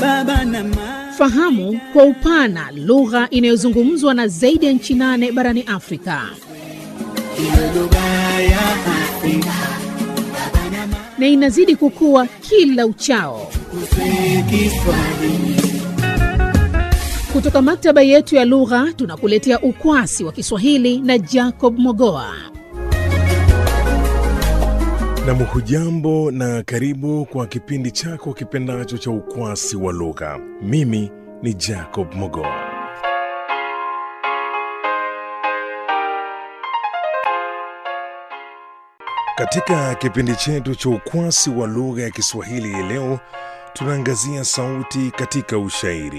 baba na mama. Fahamu kwa upana lugha inayozungumzwa na zaidi ya nchi nane barani Afrika. Iwe lugha ya Afrika na inazidi kukua kila uchao. kusema Kiswahili. Kutoka maktaba yetu ya lugha tunakuletea ukwasi wa Kiswahili na Jacob Mogoa. Nam, hujambo na karibu kwa kipindi chako kipendacho cha ukwasi wa lugha. Mimi ni Jacob Mogoa. Katika kipindi chetu cha ukwasi wa lugha ya Kiswahili hii leo tunaangazia sauti katika ushairi.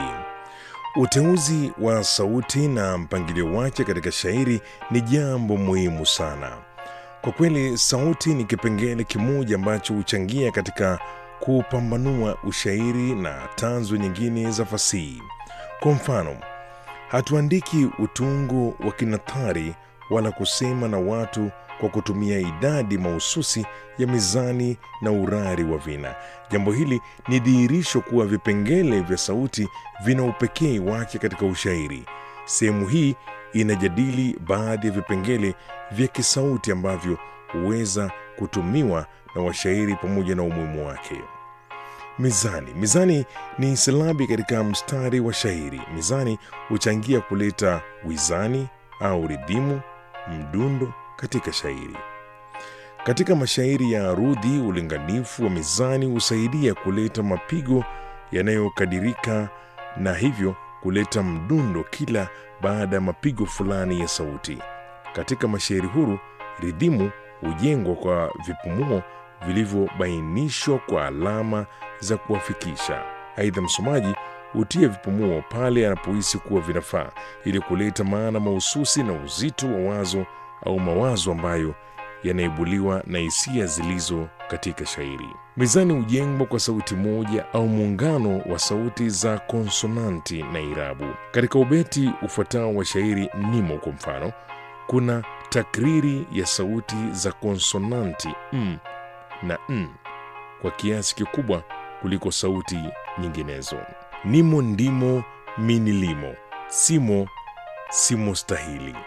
Uteuzi wa sauti na mpangilio wake katika shairi ni jambo muhimu sana. Kwa kweli, sauti ni kipengele kimoja ambacho huchangia katika kupambanua ushairi na tanzu nyingine za fasihi. Kwa mfano, hatuandiki utungo wa kinathari wala kusema na watu kwa kutumia idadi mahususi ya mizani na urari wa vina. Jambo hili ni dhihirisho kuwa vipengele vya sauti vina upekee wake katika ushairi. Sehemu hii inajadili baadhi ya vipengele vya kisauti ambavyo huweza kutumiwa na washairi pamoja na umuhimu wake. Mizani. Mizani ni silabi katika mstari wa shairi. Mizani huchangia kuleta wizani au ridhimu, mdundo katika shairi. Katika mashairi ya arudhi, ulinganifu wa mizani husaidia kuleta mapigo yanayokadirika na hivyo kuleta mdundo kila baada ya mapigo fulani ya sauti. Katika mashairi huru, ridhimu hujengwa kwa vipumuo vilivyobainishwa kwa alama za kuwafikisha. Aidha, msomaji hutia vipumuo pale anapohisi kuwa vinafaa ili kuleta maana mahususi na uzito wa wazo au mawazo ambayo yanaibuliwa na hisia zilizo katika shairi. Mizani hujengwa kwa sauti moja au muungano wa sauti za konsonanti na irabu. Katika ubeti ufuatao wa shairi nimo, kwa mfano, kuna takriri ya sauti za konsonanti m na n kwa kiasi kikubwa kuliko sauti nyinginezo. Nimo, ndimo, minilimo, simo, simo stahili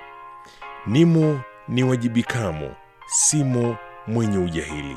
nimo ni wajibikamo, simo mwenye ujahili.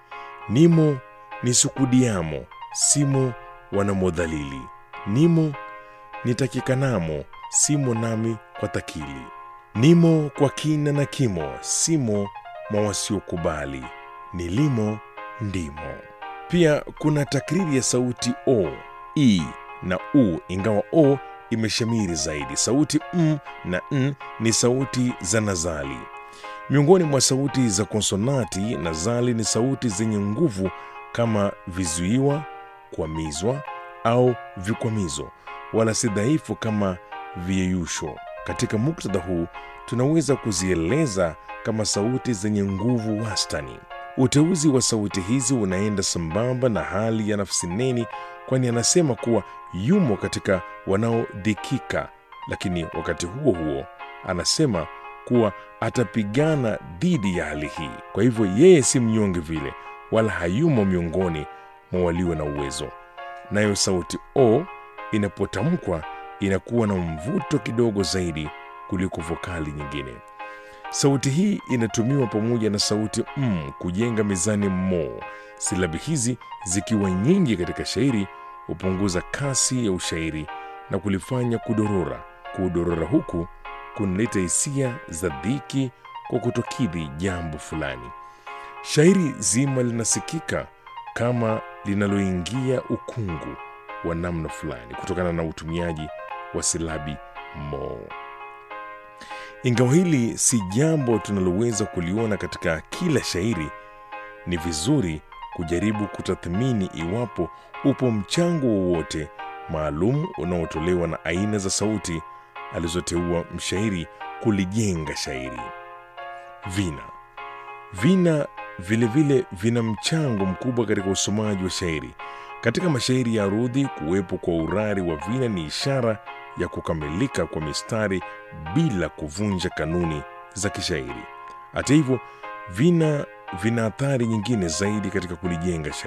Nimo ni sukudiamo, simo wanamodhalili. Nimo nitakikanamo, simo nami kwa takili. Nimo kwa kina na kimo, simo mwa wasiokubali. Nilimo ndimo. Pia kuna takriri ya sauti o, i na u, ingawa o imeshamiri zaidi. Sauti m na n ni sauti za nazali. Miongoni mwa sauti za konsonati, nazali ni sauti zenye nguvu kama vizuiwa, kwamizwa au vikwamizo, wala si dhaifu kama viyeyusho. Katika muktadha huu tunaweza kuzieleza kama sauti zenye nguvu wastani. Uteuzi wa sauti hizi unaenda sambamba na hali ya nafsi neni, kwani anasema kuwa yumo katika wanaodhikika, lakini wakati huo huo anasema kuwa atapigana dhidi ya hali hii. Kwa hivyo yeye si mnyonge vile, wala hayumo miongoni mwa walio na uwezo. Nayo sauti o inapotamkwa inakuwa na mvuto kidogo zaidi kuliko vokali nyingine. Sauti hii inatumiwa pamoja na sauti m kujenga mizani mo. Silabi hizi zikiwa nyingi katika shairi hupunguza kasi ya ushairi na kulifanya kudorora. Kudorora huku kunaleta hisia za dhiki kwa kutokidhi jambo fulani. Shairi zima linasikika kama linaloingia ukungu wa namna fulani kutokana na utumiaji wa silabi mo. Ingawa hili si jambo tunaloweza kuliona katika kila shairi, ni vizuri kujaribu kutathmini iwapo upo mchango wowote maalum unaotolewa na aina za sauti alizoteua mshairi kulijenga shairi. Vina vina vilevile vile vina mchango mkubwa katika usomaji wa shairi. Katika mashairi ya arudhi, kuwepo kwa urari wa vina ni ishara ya kukamilika kwa mistari bila kuvunja kanuni za kishairi. Hata hivyo, vina vina athari nyingine zaidi katika kulijenga shairi.